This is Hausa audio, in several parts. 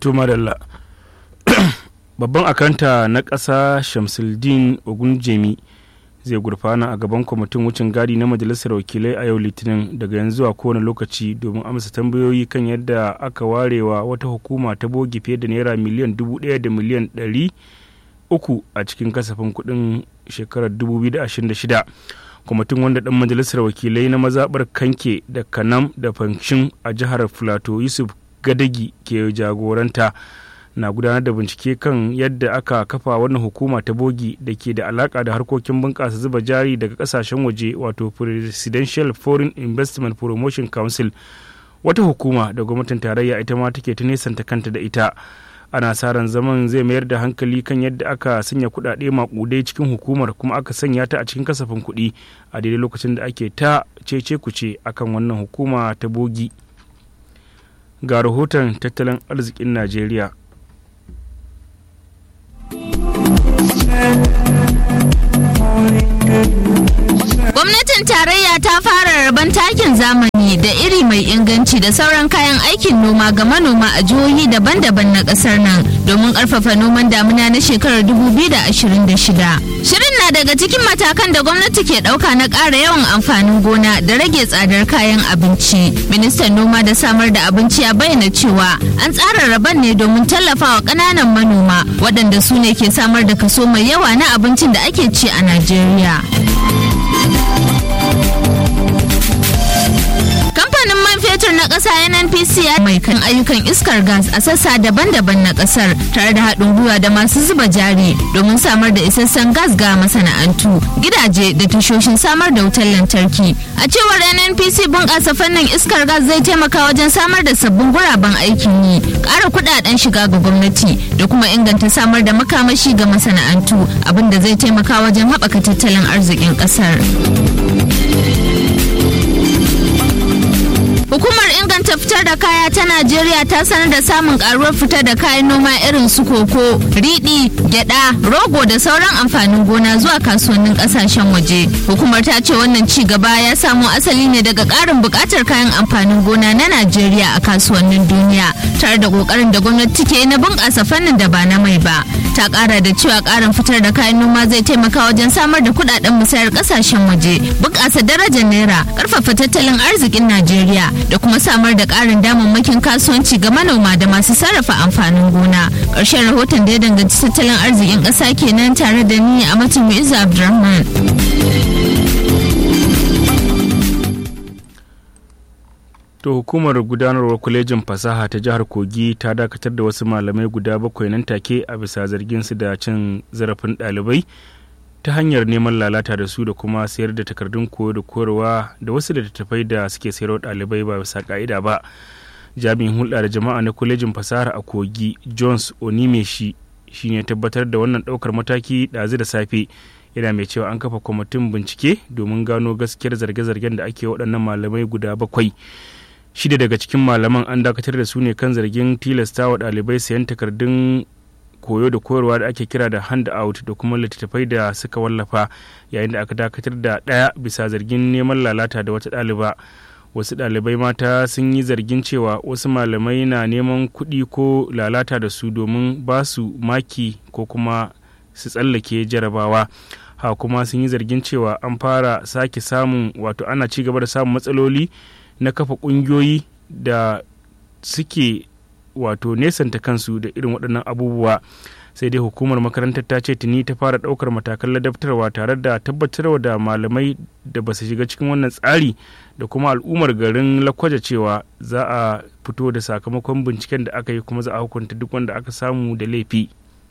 to madalla babban akanta na ƙasa shamsuldin ogunjemi zai gurfana a gaban kwamitin wucin gadi na majalisar wakilai a yau litinin daga yanzu a kowane lokaci domin amsa tambayoyi kan yadda aka warewa wata hukuma ta bogi fiye da naira miliyan dubu ɗaya da miliyan ɗari uku a cikin kasafin kuɗin shekarar 2026 kwamitin wanda ɗan majalisar wakilai na mazaɓar kanke da kanam da fanshin a jihar filato yusuf gadagi ke jagoranta na gudanar da bincike kan yadda aka kafa wannan hukuma ta bogi da ke da alaka da harkokin bunƙasa zuba jari daga kasashen waje wato presidential foreign investment promotion council wata hukuma da gwamnatin tarayya ita ma take ta nesanta kanta da ita ana sa ran zaman zai mayar da hankali kan yadda aka sanya kuɗaɗe maƙudai cikin hukumar kuma aka sanya ta a cikin kasafin kuɗi a daidai lokacin da ake ta cece kuce akan wannan hukuma ta bogi ga rahoton tattalin arzikin najeriya Gwamnatin tarayya ta fara rabon takin zamani da iri mai inganci da sauran kayan aikin noma ga manoma a jihohi daban-daban na kasar nan domin karfafa noman damuna na shekarar 2026. Shirin na daga cikin matakan da gwamnati ke dauka na ƙara yawan amfanin gona da rage tsadar kayan abinci. Ministan noma da samar da abinci ya bayyana cewa an tsara rabon ne domin tallafawa ƙananan manoma waɗanda su ne ke samar da kaso mai yawa na abincin da ake ci a Najeriya. Kamfanin man fetur na ƙasa NNPC ya mai kan ayyukan iskar gas a sassa daban-daban na ƙasar tare da haɗin gwiwa da masu zuba jari domin samar da isassan gas ga masana'antu, gidaje da tashoshin samar da wutar lantarki. A cewar NNPC bunƙasa fannin iskar gas zai taimaka wajen samar da sabbin guraben aikin yi, ƙara kuɗaɗen shiga ga gwamnati da kuma inganta samar da makamashi ga masana'antu abinda zai taimaka wajen haɓaka tattalin arzikin ƙasar. Hukumar inganta fitar da kaya ta Najeriya ta sanar da samun karuwar fitar da kayan noma irin su koko, riɗi, gyada, rogo da sauran amfanin gona zuwa kasuwannin kasashen waje. Hukumar ta ce wannan ci gaba ya samo asali ne daga ƙarin buƙatar kayan amfanin gona na Najeriya a kasuwannin duniya, tare da ƙoƙarin da gwamnati ke na bunƙasa fannin da ba na mai ba. Ta ƙara da cewa ƙarin fitar da kayan noma zai taimaka wajen samar da kuɗaɗen musayar ƙasashen waje, bunƙasa darajar naira, ƙarfafa tattalin arzikin Najeriya da kuma samar da ƙarin damammakin kasuwanci ga manoma da masu sarrafa amfanin gona ƙarshen rahoton da ya danganci tattalin arzikin ƙasa kenan tare da ni a matan Mu'izzu Abdulrahman. to hukumar gudanarwar kwalejin fasaha ta jihar kogi ta dakatar da wasu malamai guda bakwai nan take a bisa zargin su da cin zarafin ɗalibai ta hanyar neman lalata da su da kuma sayar da takardun koyo da koyarwa da wasu littattafai da suke sayarwa ɗalibai ba bisa ka'ida ba jami'in hulɗa da jama'a na kwalejin fasahar a kogi jones onimeshi shine tabbatar da wannan ɗaukar mataki ɗazu da safe yana mai cewa an kafa kwamitin bincike domin gano gaskiyar zarge-zargen da ake waɗannan malamai guda bakwai shida daga cikin malaman an dakatar da su ne kan zargin tilasta wa ɗalibai sayan takardun koyo da koyarwa da ake kira da hand out da kuma littattafai da suka wallafa yayin da aka dakatar da ɗaya bisa zargin neman lalata da wata ɗaliba wasu ɗalibai mata sun yi zargin cewa wasu malamai na neman kuɗi ko lalata da su domin ba su maki ko kuma su tsallake jarabawa ha kuma sun yi zargin cewa an fara sake samun wato ana ci gaba da samun matsaloli na kafa ƙungiyoyi da suke wato nesanta kansu da irin waɗannan abubuwa sai dai hukumar makarantar ta ce tuni ta fara ɗaukar matakan ladabtarwa tare da tabbatarwa da malamai da ba su shiga cikin wannan tsari da kuma al'ummar garin lakwaja cewa za a fito da sakamakon binciken da aka yi kuma za a hukunta duk wanda aka samu da laifi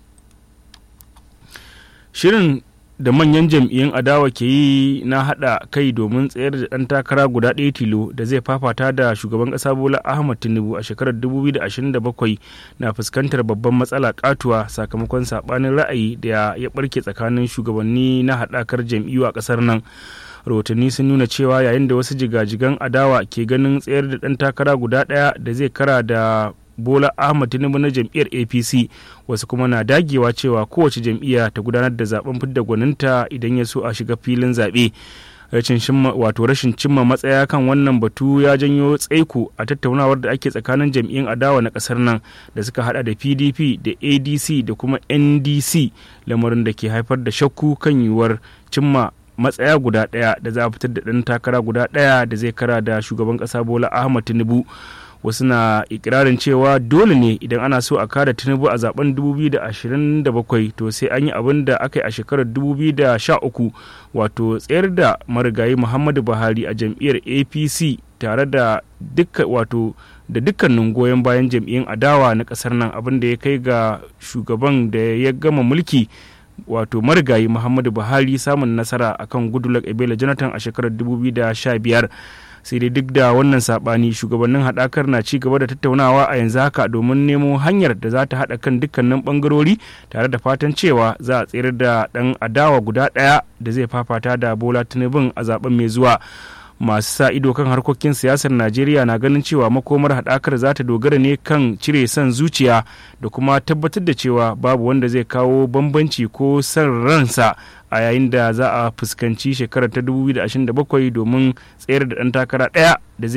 shirin da manyan jam'iyyun adawa ke yi na haɗa kai domin tsayar da ɗan takara guda ɗaya tilo da zai fafata da shugaban ƙasa bola ahmad tinubu a shekarar 2027 na fuskantar babban matsala katuwa sakamakon saɓanin ra'ayi da ya ɓarke tsakanin shugabanni na haɗakar jam'iyyu a ƙasar nan rahotanni sun nuna cewa yayin da wasu jigajigan adawa ke ganin tsayar da ɗan takara guda ɗaya da zai kara da bola ahmad tinubu na jam'iyyar apc wasu kuma na dagewa cewa kowace jam'iyya ta gudanar da zaben fidda gwaninta idan ya so a shiga filin zaɓe wato rashin cimma matsaya kan wannan batu ya janyo tsaiko a tattaunawar da ake tsakanin jam'iyyun adawa na kasar nan da suka hada da pdp da adc da kuma ndc lamarin da ke haifar da shakku kan yiwuwar cimma matsaya guda ɗaya da za a fitar da ɗan takara guda ɗaya da zai kara da shugaban ƙasa bola ahmad tinubu wasu na ikirarin cewa dole ne idan ana so a kada tinubu a zaben 2027 to sai an yi abin da aka yi a shekarar 2013 wato tsayar da marigayi muhammadu buhari a jam'iyyar apc tare da dukkan wato da dukkanin goyon bayan jam'iyyun adawa na kasar nan abin da ya kai ga shugaban da ya gama mulki wato marigayi muhammadu buhari samun nasara akan goodluck ebele jonathan a shekarar 2015 sai dai duk da wannan sabani shugabannin haɗakar na ci gaba da tattaunawa a yanzu haka domin nemo hanyar da za ta haɗa kan dukkanin bangarori tare da fatan cewa za a tsere da ɗan adawa guda ɗaya da zai fafata da bola tinubun a zaben mai zuwa masu sa ido kan harkokin siyasar najeriya na ganin cewa makomar haɗakar za ta dogara ne kan cire son zuciya da kuma tabbatar da cewa babu wanda zai kawo bambanci ko son ransa a yayin da za a fuskanci shekarar ta 2027 domin tsayar da ɗan takara ɗaya da zai